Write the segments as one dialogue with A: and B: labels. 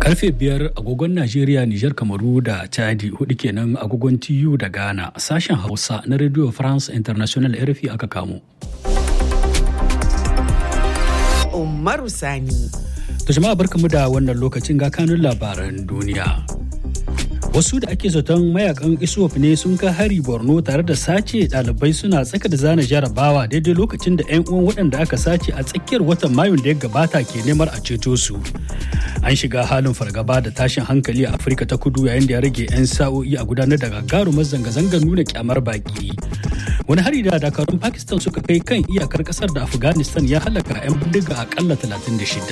A: Karfe biyar agogon Najeriya, Nijar, Kamaru da Chadi hudu kenan agogon TU da Ghana sashen Hausa na Radio France International RFI aka kamo.
B: Umaru Sani.
A: To jama'a barkamu da wannan lokacin ga kanun labaran duniya. Wasu da ake zaton mayakan ISWAP ne sun kai hari Borno tare da sace ɗalibai suna tsaka da zana jarabawa daidai lokacin da 'yan uwan waɗanda aka sace a tsakiyar watan Mayun da ya gabata ke neman a ceto su. An shiga halin fargaba da tashin hankali a Afirka ta kudu yayin da ya rage 'yan sa'o'i a gudanar da gagarumar zanga-zangar nuna kyamar baki. Wani hari da dakarun Pakistan suka kai kan iyakar kasar da Afghanistan ya halaka 'yan bindiga akalla 36.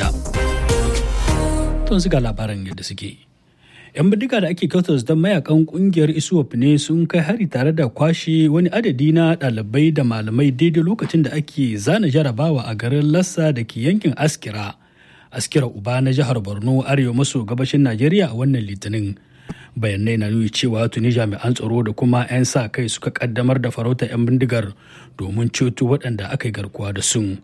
A: Tun ga labaran yadda suke. 'yan bindiga da ake kyautar don mayakan kungiyar iswap ne sun kai hari tare da kwashe wani adadi na ɗalibai da malamai daidai lokacin da ake zana jarabawa a garin lassa da ke yankin askira askira uba na jihar borno arewa maso gabashin najeriya a wannan litinin bayanai na nuni cewa tuni jami'an tsaro da kuma 'yan sa kai suka kaddamar da farauta 'yan bindigar domin ceto waɗanda aka yi garkuwa da sun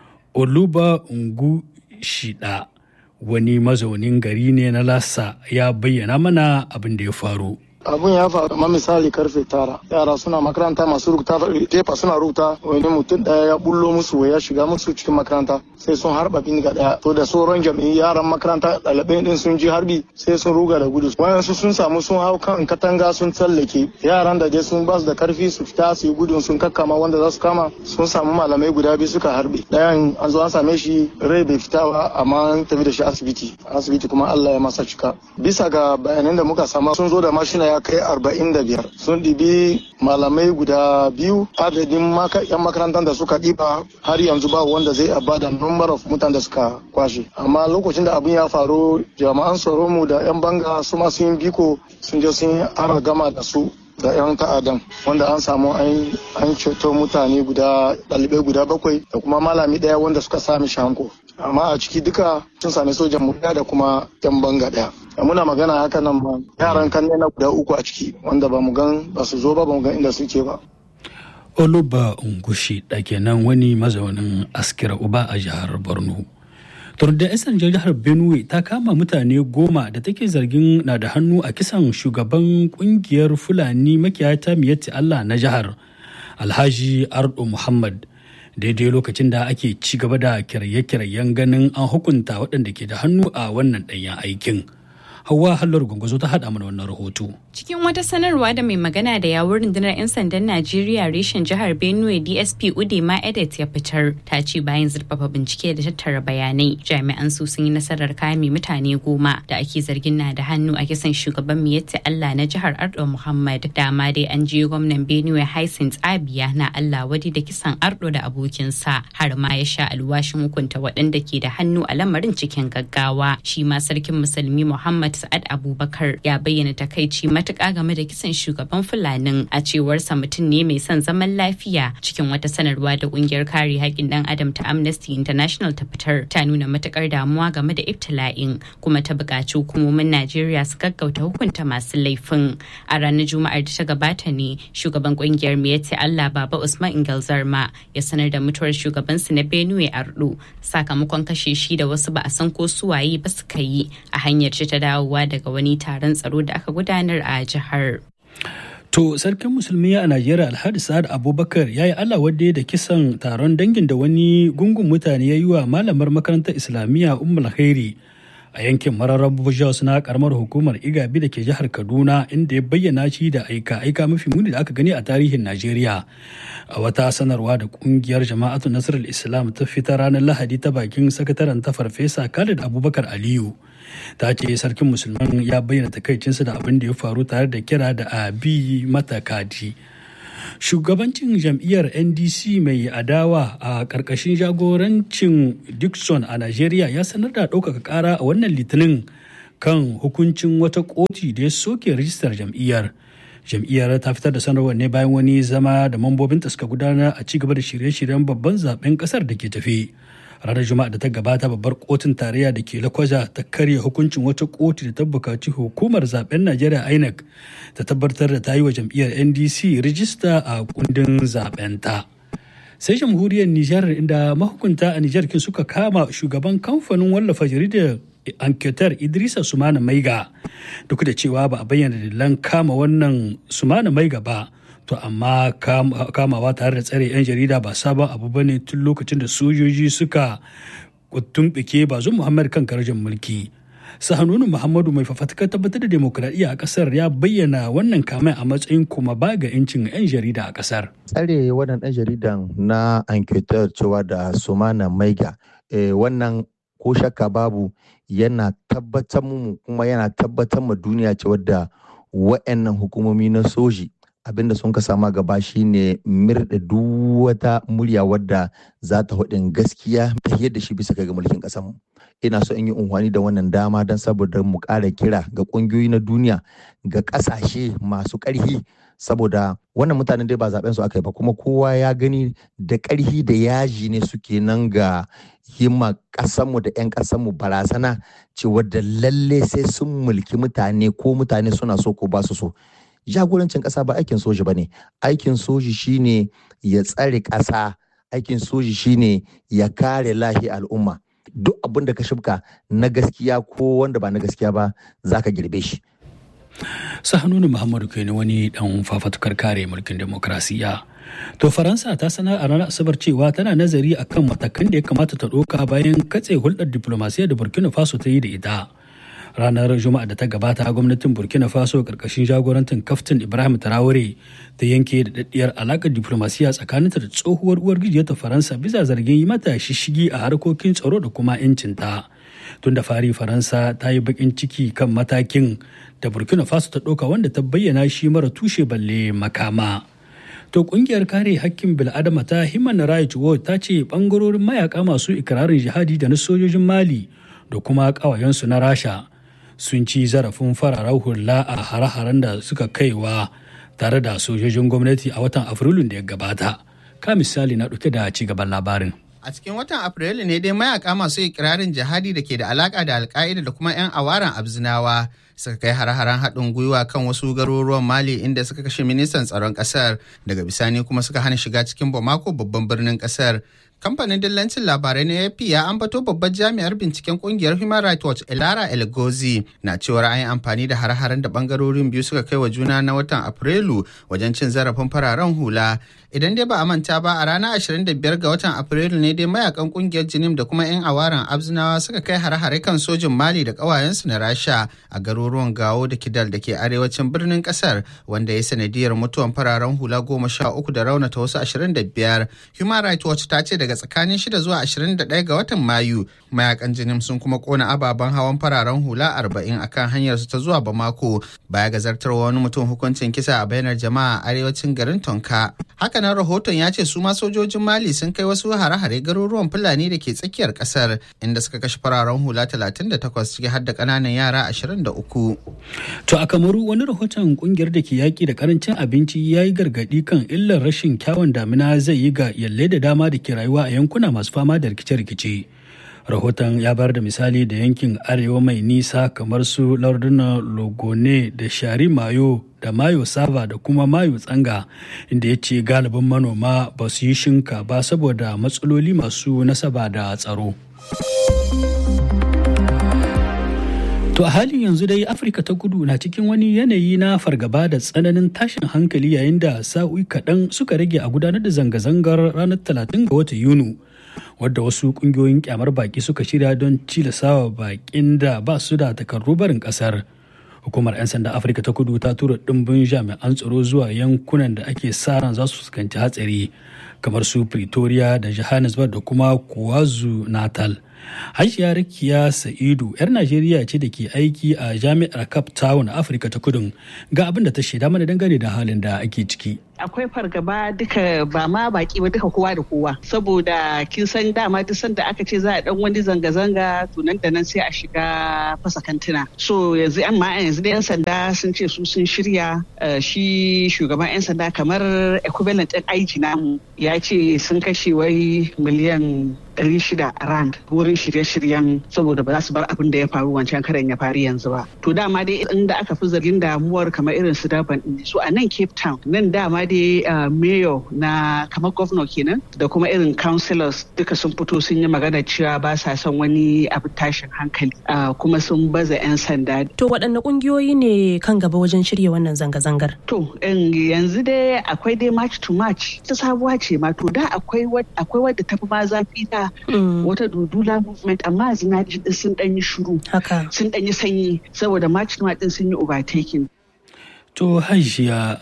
A: oluba ungu shida wani mazaunin gari ne na lassa ya bayyana mana abin da ya faru
C: abun ya faru kamar misali karfe tara yara suna makaranta masu rubuta tefa suna rubuta wani mutum daya ya bullo musu ya shiga musu cikin makaranta sai sun harba bindiga daya to da sauran jami'in yaran makaranta ɗalibai din sun ji harbi sai sun ruga da gudu wayansu sun samu sun hau kan katanga sun tsallake yaran da dai sun basu da karfi su fita su yi gudun sun kakkama wanda za su kama sun samu malamai guda biyu suka harbe dayan an zo an same shi rai bai fita ba amma an tafi da shi asibiti asibiti kuma Allah ya masa cika bisa ga bayanan da muka sama sun zo da mashina ya kai arba'in da biyar sun ɗibi malamai guda biyu adadin yan makarantar da suka ɗiba har yanzu ba wanda zai abada number of mutane da suka kwashe amma lokacin da abin ya faru jama'an tsaro mu da yan banga su ma sun biko sun je sun ara gama da su da 'yan ta'adan wanda an samu an ceto mutane guda ɗalibai guda bakwai da kuma malami ɗaya wanda suka sami shanko amma a ciki duka sun sami sojan mu da kuma 'yan banga ɗaya da muna magana haka nan ba yaran kan na guda uku a ciki wanda ba mu gan ba su zo ba ba mu gan inda suke ba
A: oluba ungushi da kenan wani mazaunin askira uba a jihar borno turda isan jihar benue ta kama mutane goma da take zargin na da hannu a kisan shugaban kungiyar fulani makiyata miyatti allah na jihar alhaji ardo muhammad daidai lokacin da ake ci gaba da kirye-kiryen ganin an hukunta waɗanda ke da hannu a wannan ɗanyen aikin hawa hallar gwangwazo ta haɗa mana wannan rahoto
D: Cikin wata sanarwa da mai magana da yawun rundunar 'yan sandan Najeriya reshen jihar Benue DSP Udema Edet ya fitar ta ce bayan zurfafa bincike da tattara bayanai jami'an su sun yi nasarar kame mutane goma da ake zargin na da hannu a kisan shugaban Miyetti Allah na jihar Ardo Muhammad dama dai an je gwamnan Benue Hyacinth Abia na Allah wadi da kisan Ardo da abokinsa har ma ya sha alwashin hukunta waɗanda ke da hannu a lamarin cikin gaggawa shi ma sarkin musulmi Muhammad Sa'ad Abubakar ya bayyana takaici matuƙa game da kisan shugaban fulanin a cewarsa mutum ne mai son zaman lafiya cikin wata sanarwa da ƙungiyar kare haƙƙin ɗan adam ta amnesty international ta fitar ta nuna matuƙar damuwa game da ibtila'in kuma ta buƙaci hukumomin najeriya su gaggauta hukunta masu laifin a ranar juma'ar da ta gabata ne shugaban ƙungiyar miyatti allah baba usman ingal zarma ya sanar da mutuwar shugabansu na benue ardo sakamakon kashe shi da wasu ba a san ko suwaye ba suka yi a hanyar ta dawowa daga wani taron tsaro da aka gudanar a jihar.
A: To sarkin musulmi a Najeriya Alhaji Sa'ad Abubakar ya yi Allah wadda da kisan taron dangin da wani gungun mutane ya yi wa malamar makarantar Islamiyya Ummul Khairi a yankin mararrabu Jos na karamar hukumar Igabi da ke jihar Kaduna inda ya bayyana shi da aika aika mafi muni da aka gani a tarihin Najeriya. A wata sanarwa da kungiyar Jama'atu Nasarar Islam ta fita ranar Lahadi ta bakin sakataren ta Farfesa Khalid Abubakar Aliyu. ta ce sarkin musulman ya bayyana takaicinsa da abin da ya faru tare da kira da a bi mata kadi shugabancin jam'iyyar ndc mai adawa a ƙarƙashin jagorancin dixon a najeriya ya sanar da ɗaukaka ƙara a wannan litinin kan hukuncin wata koti da ya soke rijistar jam'iyyar jam'iyyar ta fitar da sanarwar ne bayan wani zama da mambobinta suka gudanar a ci gaba da shirye-shiryen babban zaben kasar da ke tafi ranar juma'a da ta gabata babbar kotun tarayya da ke lakwaja ta karya hukuncin wata kotu da ta bukaci hukumar zaben najeriya inec ta tabbatar da ta yi wa jam'iyyar ndc rijista a kundin zaben ta sai jamhuriyar nijar inda mahukunta a nijar kin suka kama shugaban kamfanin wallafa jaridar anketar idrisa sumana maiga duk da cewa ba a bayyana dalilan kama wannan sumana maiga ba to amma kamawa tare da tsare 'yan jarida ba sabon abu ba ne tun lokacin da sojoji suka tumɓike bazum muhammad kan karjin mulki sahanunu muhammadu mai fafatakar tabbatar da demokradiyya a kasar ya bayyana wannan kamai a matsayin kuma ba ga 'yancin 'yan jarida a kasar
E: tsare wannan ɗan jaridan na enquêteur cewa da sumana maiga wannan ko shakka babu yana tabbatar mu kuma yana tabbatar ma duniya cewa da wa'annan hukumomi na soji abinda sun ka sama gaba shine mirda duk wata murya wadda za ta hudin gaskiya ta da shi bisa ga mulkin kasar mu ina so in yi unhwani da wannan dama don saboda mu ƙara kira ga ƙungiyoyi na duniya ga ƙasashe masu ƙarfi saboda wannan mutanen dai ba zaben su aka yi ba kuma kowa ya gani da ƙarfi da yaji ne suke nan ga himma ƙasanmu da 'yan ƙasanmu barazana cewa da lalle sai sun mulki mutane ko mutane suna so ko ba su so jagorancin ƙasa ba aikin soji ba ne aikin soji shine ya tsare ƙasa aikin soji shine ya kare lahi al'umma duk abin da ka shibka na gaskiya ko wanda ba na gaskiya ba za ka girbe shi
A: sahanunu muhammadu kai ne wani dan fafatukar kare mulkin demokrasiya to faransa ta sanar a ranar asabar cewa tana nazari akan matakan da ya kamata ta ɗauka bayan katse hulɗar diplomasiya da burkina faso ta yi da ita ranar juma'a da ta gabata gwamnatin burkina faso karkashin jagorantin kaftin ibrahim traore ta yanke da daddiyar alakar diplomasiya tsakaninta da tsohuwar uwar ta faransa bisa zargin yi mata shishigi a harkokin tsaro da kuma 'yancinta tun da fari faransa ta yi bakin ciki kan matakin da burkina faso ta ɗauka wanda ta bayyana shi mara tushe balle makama to kungiyar kare hakkin bil'adama ta human rights watch ta ce bangarorin mayaka masu ikirarin jihadi da na sojojin mali da kuma ƙawayensu na rasha sun ci zarafin fararen hula a hare-haren da suka kaiwa tare da sojojin gwamnati a watan afrilun da ya gabata ka misali na ɗauke da ci gaban labarin
F: A cikin watan Afrilu ne dai mayaka masu ikirarin jihadi da ke da alaka da alka'ida da kuma 'yan awaran abzinawa suka kai hare-haren haɗin gwiwa kan wasu garuruwan Mali inda suka kashe ministan tsaron ƙasar daga bisani kuma suka hana shiga cikin Bamako babban birnin ƙasar. Kamfanin dillancin labarai na AP ya ambato babbar jami'ar binciken kungiyar Human Rights Watch Elara Elgozi na cewar an yi amfani da har-haren da bangarorin biyu suka kai wa juna na watan Afrilu wajen cin zarafin fararen hula. Idan dai ba a manta ba a ranar 25 ga watan Afrilu ne dai mayakan kungiyar Jinim da kuma 'yan awaran Abzinawa suka kai har-hare kan sojin Mali da ƙawayensu na Rasha a garuruwan Gawo da Kidal da ke arewacin birnin ƙasar wanda ya sanadiyar mutuwan fararen hula goma sha uku da raunata wasu 25. Human Rights Watch ta ce daga tsakanin 6 zuwa 21 ga watan Mayu mayakan Jinim sun kuma kona ababen hawan fararen hula 40 akan hanyar su ta zuwa Bamako baya ga zartarwa wani mutum hukuncin kisa a bainar jama'a a arewacin garin Tonka. Hakanan rahoton ya ce su ma sojojin Mali sun kai wasu hare-hare garuruwan Fulani da ke tsakiyar kasar inda suka kashe fararen hula 38 ciki har da ƙananan yara 23.
A: To a Kamaru wani rahoton kungiyar da ke yaƙi da karancin abinci ya yi gargaɗi kan illar rashin kyawun damina zai yi ga yalle da dama da ke rayuwa a yankuna masu fama da rikice-rikice. rahoton ya bayar da misali da yankin arewa mai nisa kamar su lardunan logone da shari mayo da mayo sava da kuma mayo tsanga inda ya ce galibin manoma ba su yi shinka ba saboda matsaloli masu nasaba da tsaro To a halin yanzu dai Afirka ta kudu na cikin wani yanayi na fargaba da tsananin tashin hankali yayin da sa'o'i kaɗan suka rage a gudanar da zanga-zangar ranar 30 ga watan Yunu. wadda wasu kungiyoyin kyamar baki suka shirya don cilasawa bakin da ba su da takardu barin kasar hukumar 'yan sanda afirka ta kudu ta tura dimbin jami'an tsaro zuwa yankunan da ake sa ran za su fuskanci hatsari kamar su pretoria da johannesburg da kuma kuwazu natal hajiya rakiya sa'idu 'yar najeriya ce da ke aiki a jami'ar cape town afirka ta kudun ga abin da ta shaida mana dangane da halin da ake ciki
G: akwai fargaba duka ba ma baki ba duka kowa da kowa saboda kin san dama duk sanda aka ce za a dan wani zanga-zanga to nan da nan sai a shiga fasa kantuna so yanzu amma yanzu da yan sanda sun ce su sun shirya shi shugaban yan sanda kamar equivalent din aiki namu ya ce sun kashe wai miliyan ɗari shida rand wurin shirye-shiryen saboda ba za su bar abin da ya faru wancan karen ya faru yanzu ba to dama dai inda aka fi zargin damuwar kamar irin su daban su a nan cape town nan dama dai mayor na kamar governor kenan da kuma irin councillors duka sun fito sun yi magana cewa ba sa son wani abu tashin hankali kuma sun baza 'yan sanda.
H: To waɗanne ƙungiyoyi ne kan gaba wajen shirya wannan zanga-zangar?
G: To yanzu dai akwai dai march to march ta sabuwa ce ma to da akwai wadda tafi ma zafi ta wata dudula movement amma yanzu na sun ɗan yi shuru sun ɗan yi sanyi saboda march to march din sun yi overtaking.
A: To hajiya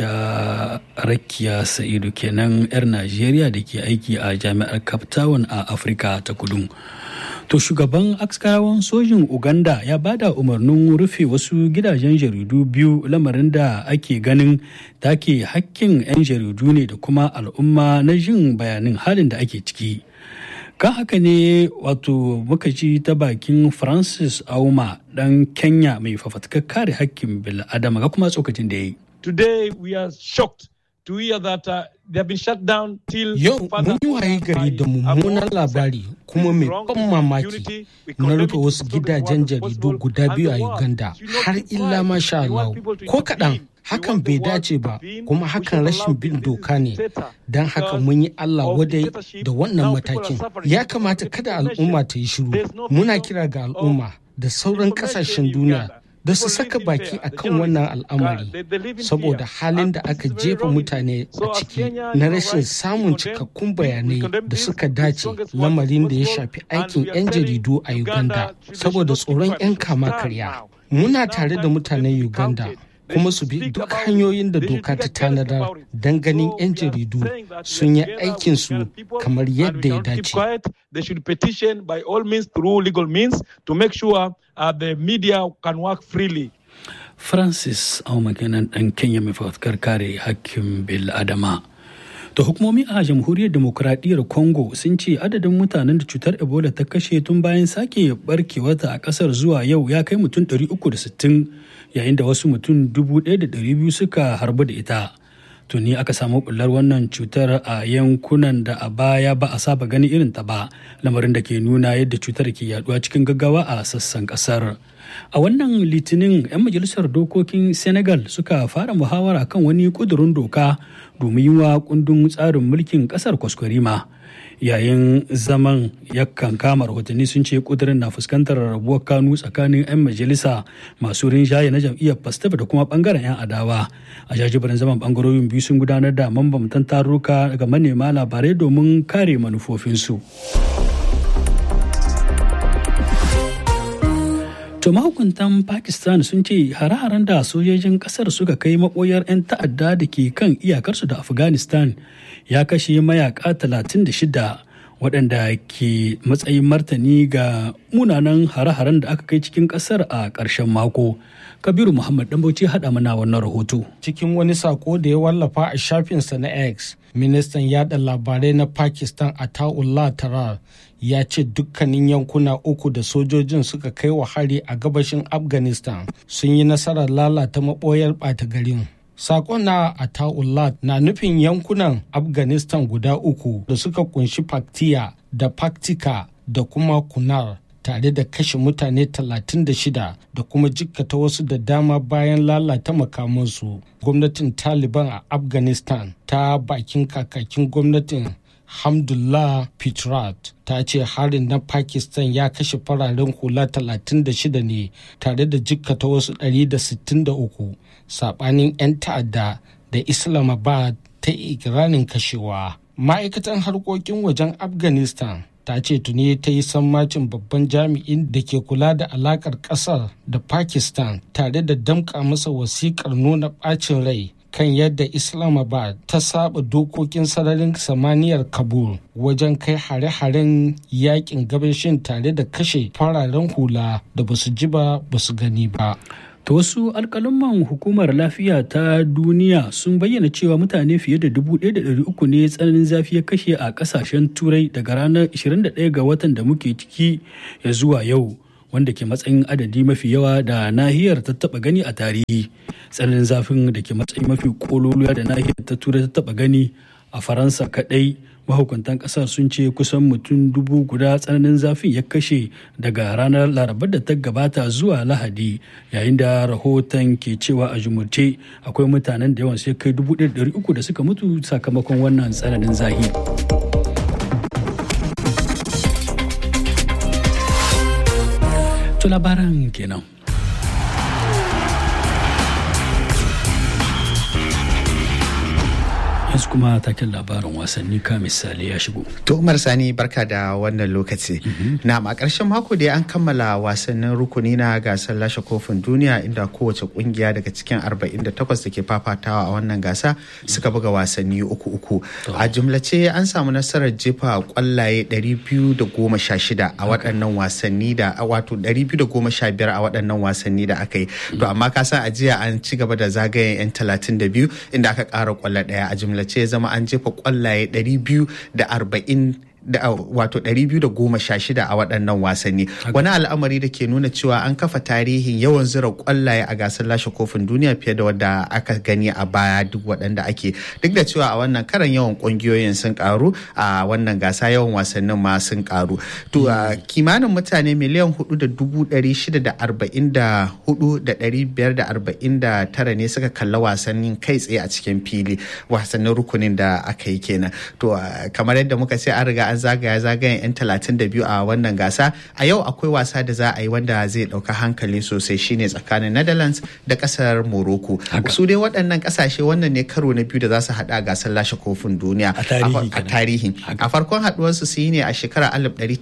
A: Aisha Rakiya Sa'idu kenan 'yar Najeriya da ke aiki a jami'ar Cape Town a Afirka ta kudu. To shugaban askarawan sojin Uganda ya bada umarnin rufe wasu gidajen jaridu biyu lamarin da ake ganin take hakkin 'yan jaridu ne da kuma al'umma na jin bayanin halin da ake ciki. kan haka ne wato muka ji ta bakin francis auma dan kenya mai fafatkar kare hakkin bil'adama ga kuma tsokacin da ya yi
I: today we are shocked to hear that uh, they have been shut down till
J: yau mun yi waye gari da mummunan labari kuma mai ban mamaki na rufe wasu gidajen jaridu guda biyu a uganda har illa masha Allah ko kaɗan hakan bai dace ba kuma hakan rashin bin doka ne don haka mun yi Allah wadai da wannan matakin ya kamata kada al'umma ta yi shiru muna kira ga al'umma da sauran kasashen duniya da su saka baki a kan wannan al'amari saboda halin da aka jefa mutane a ciki na rashin samun cikakkun bayanai da suka dace lamarin da ya shafi aikin 'yan jaridu a uganda saboda tsoron 'yan kama karya muna tare da mutanen uganda kuma su bi duk hanyoyin da doka ta tanadar don ganin 'yan jaridu sun yi aikinsu kamar yadda ya dace.
I: They should petition by all means through legal means to make sure uh, the media can work freely.
A: Francis Aumakenan ɗan Kenya mai fafutukar kare hakkin bil Adama. Da hukumomi a jamhuriyar demokuraɗiyyar Congo sun ce adadin mutanen da cutar Ebola ta kashe tun bayan sake barkewata a ƙasar zuwa yau ya kai mutum 360 yayin da wasu mutum 1,200 suka harbu da ita. Tuni aka samu bullar wannan cutar a yankunan da a baya ba a saba gani irin ta ba, lamarin da ke nuna yadda cutar ke yaduwa cikin gaggawa a sassan ƙasar. A wannan litinin 'yan majalisar dokokin Senegal suka fara muhawara kan wani kudurin doka domin yi wa kundin tsarin mulkin kasar kwaskwarima. Yayin zaman yakan kama rahotanni sun ce kudurin na fuskantar rabuwar kanu tsakanin 'yan majalisa masu rinjaye na jam'iyyar Pastef da kuma bangaren 'yan adawa. A jajibirin zaman bangarorin biyu sun gudanar da mambamtan tarurruka ga manema labarai domin kare manufofinsu. To mahukuntan Pakistan sun ce hare-haren da sojojin kasar suka kai maboyar 'yan ta'adda da ke kan iyakarsu da Afghanistan ya kashe mayaka 36 waɗanda ke matsayin martani ga munanan hare-haren da aka kai cikin kasar a ƙarshen mako. Kabiru Muhammad Dambauci haɗa mana wannan rahoto.
J: Cikin wani sako da ya wallafa a shafinsa na X, ministan yada labarai na Pakistan Ataullah Tarar ya ce dukkanin yankuna uku da sojojin suka kai wa hari a gabashin afghanistan sun yi nasarar lalata maɓoyar ɓata garin Sakon na Ataullah na nufin yankunan Afghanistan guda uku da suka kunshi Paktiya da Paktika da kuma Kunar tare da kashe mutane 36 da kuma jikkata wasu da dama bayan lalata makamansu. Gwamnatin Taliban a Afghanistan ta bakin kakakin gwamnatin Hamdullah Pitrat ta ce harin na Pakistan ya kashe fararen hula 36 ne tare da jikkata wasu 163 sabanin 'yan ta'adda da Islamabad ta ikirarin kashewa. Ma'aikatan harkokin wajen Afghanistan ta ce tuni ta yi sammacin babban jami'in da ke kula da alakar kasar da Pakistan tare da damƙa masa wasiƙar nuna ɓacin rai kan yadda Islamabad ta saba dokokin sararin samaniyar Kabul wajen kai hare-haren yakin gabashin tare da kashe fararen hula da basu ji ba basu gani ba.
A: Ta wasu alkalumman hukumar lafiya ta duniya sun bayyana cewa mutane fiye da 1,300 ne tsananin zafi ya kashe a kasashen turai daga ranar 21 ga watan da muke ciki ya zuwa yau. wanda ke matsayin adadi mafi yawa da nahiyar ta taba gani a tarihi tsananin zafin da ke matsayin mafi kololuwa da nahiyar ta turai ta taba gani a faransa kadai mahukuntan kasar sun ce kusan mutum dubu guda tsananin zafin ya kashe daga ranar larabar da ta gabata zuwa lahadi yayin da rahoton ke cewa a jumurce akwai mutanen da yawan sai kai dubu uku da suka mutu sakamakon wannan tsananin zahi. To labaran kenan. yanzu kuma taken labarin wasanni ka misali ya shigo.
F: To Umar Sani barka da wannan lokaci. Na a ƙarshen mako da an kammala wasannin rukuni na gasar lashe kofin duniya inda kowace kungiya daga cikin 48 da ke fafatawa a wannan gasa suka buga wasanni uku uku. A jumlace an samu nasarar jefa kwallaye 216 a waɗannan wasanni da wato 215 a waɗannan wasanni da aka yi. To amma ka san a jiya an ci gaba da zagayen 'yan 32 inda aka ƙara kwallo ɗaya a jumla ce zama an jefa kwallaye 240 da wato 216 a waɗannan wasanni wani al'amari da ke nuna cewa an kafa tarihin yawan zura kwallaye a gasar lashe kofin duniya fiye da wadda aka gani a baya duk waɗanda ake duk da cewa a wannan karan yawan ƙungiyoyin sun karu a wannan gasa yawan wasannin ma sun karu to kimanin mutane miliyan hudu da dubu ɗari shida da arba'in da hudu da ɗari biyar da arba'in da tara ne suka kalla wasannin kai tsaye a cikin fili wasannin rukunin da aka yi kenan to kamar yadda muka ce an riga an zagaya zagayen 'yan talatin da biyu a wannan gasa a yau akwai wasa da za a yi wanda zai ɗauka hankali sosai shine tsakanin netherlands da ƙasar morocco su dai waɗannan ƙasashe wannan ne karo na biyu da za su haɗa gasar lashe kofin duniya a tarihi a farkon haɗuwarsu su yi ne a shekarar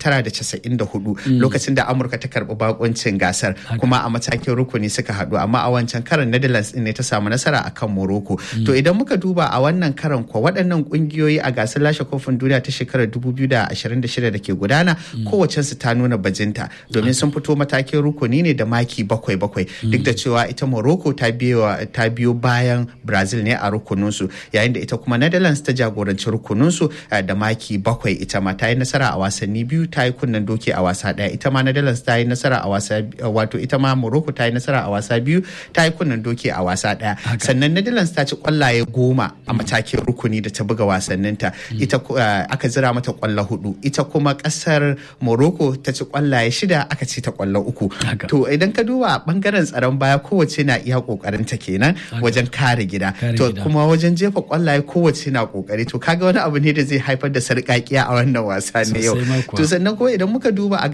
F: 1994 lokacin da amurka ta karɓi bakuncin gasar kuma a matakin rukuni suka haɗu amma a wancan karan netherlands ne ta samu nasara akan morocco to idan muka duba a wannan karan kwa waɗannan ƙungiyoyi a gasar lashe kofin duniya ta shekarar 2026 da ke gudana kowace su ta nuna bajinta domin sun fito matakin rukuni ne da maki bakwai bakwai duk da cewa ita morocco ta biyo bayan brazil ne a rukuninsu yayin da ita kuma netherlands ta jagoranci rukuninsu da maki bakwai ita ma ta yi nasara a wasanni biyu ta yi kunnen doki a wasa daya ita ma netherlands ta yi nasara a wasa wato ita ma morocco ta yi nasara a wasa biyu ta yi kunnen doki a wasa daya sannan netherlands ta ci kwallaye goma a matakin rukuni da ta buga wasanninta ita aka zira mata kwallo hudu ita kuma kasar morocco ta ci kwallaye shida aka ci ta kwallo uku to idan ka duba bangaren tsaron baya kowace na iya kokarin ta kenan wajen kare gida to kuma wajen jefa kwallaye kowace na kokari to kaga wani abu ne da zai haifar da sarƙaƙiya a wannan wasa ne yau to sannan ko idan muka duba a